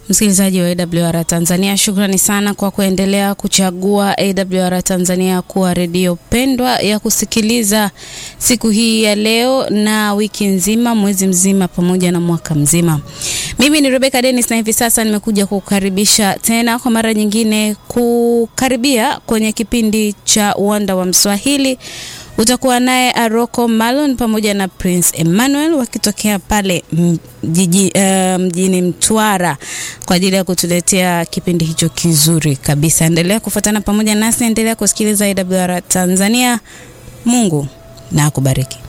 Msikilizaji wa AWR Tanzania, shukrani sana kwa kuendelea kuchagua AWR Tanzania kuwa redio pendwa ya kusikiliza siku hii ya leo na wiki nzima, mwezi mzima, pamoja na mwaka mzima. Mimi ni Rebecca Dennis na hivi sasa nimekuja kukukaribisha tena kwa mara nyingine kukaribia kwenye kipindi cha Uwanda wa Mswahili. Utakuwa naye Aroko Malon pamoja na Prince Emmanuel wakitokea pale mjiji, uh, mjini Mtwara kwa ajili ya kutuletea kipindi hicho kizuri kabisa. Endelea kufuatana pamoja nasi, endelea kusikiliza AWR Tanzania. Mungu na akubariki.